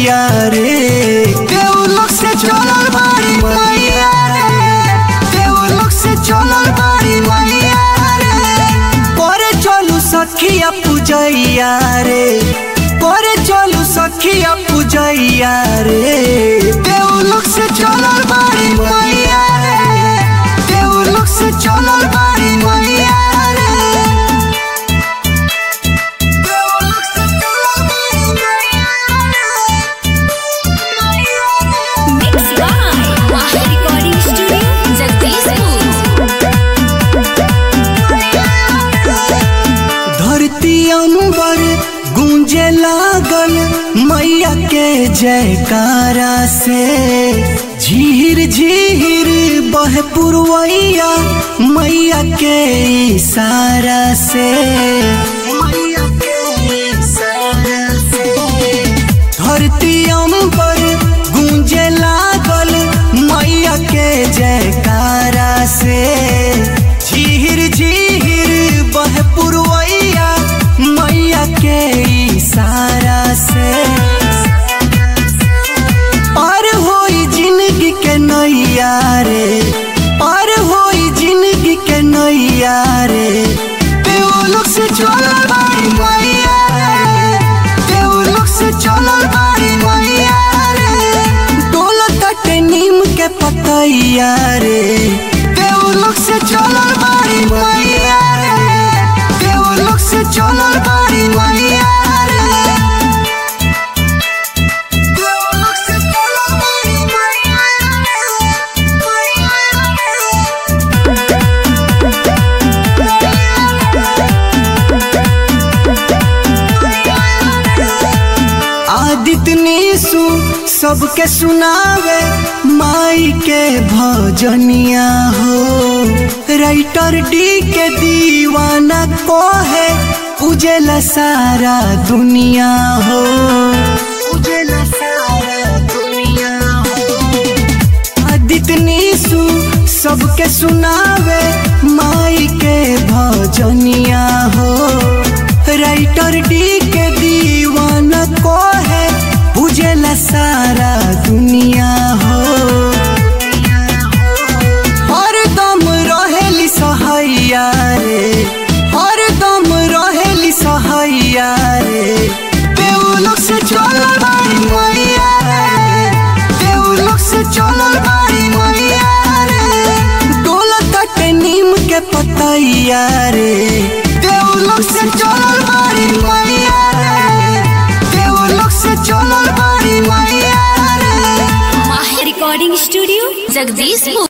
मैया रे देवलोक से चलल बाड़ी मैया रे देवलोक से चलल बाड़ी मैया रे करे चलू सखिया पूजैया रे करे चलू सखिया पूजैया रे देवलोक से चलल बाड़ी मैया रे देवलोक से चलल बाड़ी मैया रे देवलोक से चलल बाड़ी मैया रे Mixed by Wahid Recording Studio, Jagdishpur. धरती अंबर गूंजे लागल मैया के जयकारा से झीर झीर बह पुरवैया मैया के इशारा से मैया के इशारा से धरती अंबर गूंजे लागल मैया के जयकारा से झीर झीर बह पुरवैया मैया के इशारा से पार होई जिंदगी के नैया रे पार होई जिंदगी के नैया रे देवलोक से चलल बाड़ी मैया रे देवलोक से चलल बाड़ी मैया रे डोलत के नीम के पतैया रे देवलोक से चलल बाड़ी मैया रे देवलोक से चलल बाड़ी मैया रे देवलोक से चलल बाड़ी मैया आदित्य निशु सबके सुनावे माई के भजनिया हो राइटर डी के दीवाना को है उजेला सारा दुनिया हो उजेला सारा दुनिया हो आदित्य निशु सबके सुनावे माई के भजनिया हो राइटर डी के दीवाना को है उजेला सारा दुनिया हो हरदम रहेली सहैया रे हरदम रहेली सहैया रे देवलोक से चलल बाड़ी मैया रे देवलोक से चलल बाड़ी मैया रे डोलत के नीम के पतैया रे देवलोक से चलल बाड़ी मैया रे देवलोक से चलल बाड़ी मैया रे Wahid Recording Studio, Jagdishpur.